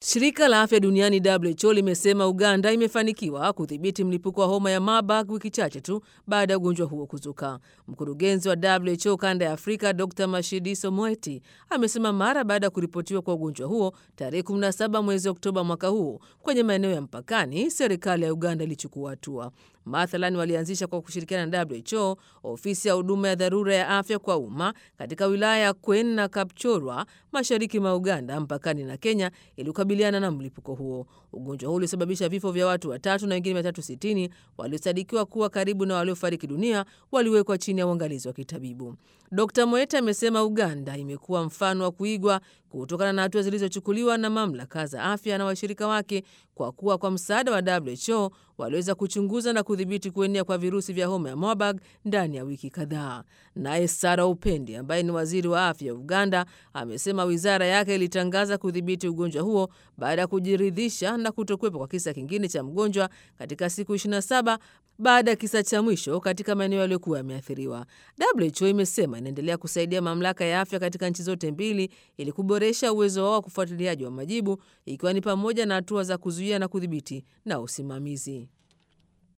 Shirika la afya duniani WHO limesema Uganda imefanikiwa kudhibiti mlipuko wa homa ya Marburg wiki chache tu baada ya ugonjwa huo kuzuka. Mkurugenzi wa WHO kanda ya Afrika Dr Mashidiso Moeti amesema mara baada ya kuripotiwa kwa ugonjwa huo tarehe 17 mwezi Oktoba mwaka huu kwenye maeneo ya mpakani, serikali ya Uganda ilichukua hatua. Mathalan, walianzisha kwa kushirikiana na WHO ofisi ya huduma ya dharura ya afya kwa umma katika wilaya ya Kwen na Kapchorwa mashariki mwa Uganda mpakani na Kenya ili kukabiliana na mlipuko huo. Ugonjwa huo ulisababisha vifo vya watu watatu na wengine 360 waliosadikiwa kuwa karibu na waliofariki dunia waliwekwa chini ya uangalizi wa kitabibu. Dr Moeta amesema Uganda imekuwa mfano wa kuigwa kutokana na hatua zilizochukuliwa na mamlaka za afya na washirika wake, kwa kuwa kwa msaada wa WHO waliweza kuchunguza na kudhibiti kuenea kwa virusi vya homa ya Marburg ndani ya wiki kadhaa. Naye Sara Upendi ambaye ni waziri wa afya wa Uganda amesema wizara yake ilitangaza kudhibiti ugonjwa huo baada ya kujiridhisha na kutokuwepo kwa kisa kingine cha mgonjwa katika siku 27 baada ya kisa cha mwisho katika maeneo yaliyokuwa yameathiriwa. WHO imesema inaendelea kusaidia mamlaka ya afya katika nchi zote mbili ili kuboresha uwezo wao wa kufuatiliaji wa majibu, ikiwa ni pamoja na hatua za kuzuia na kudhibiti na usimamizi.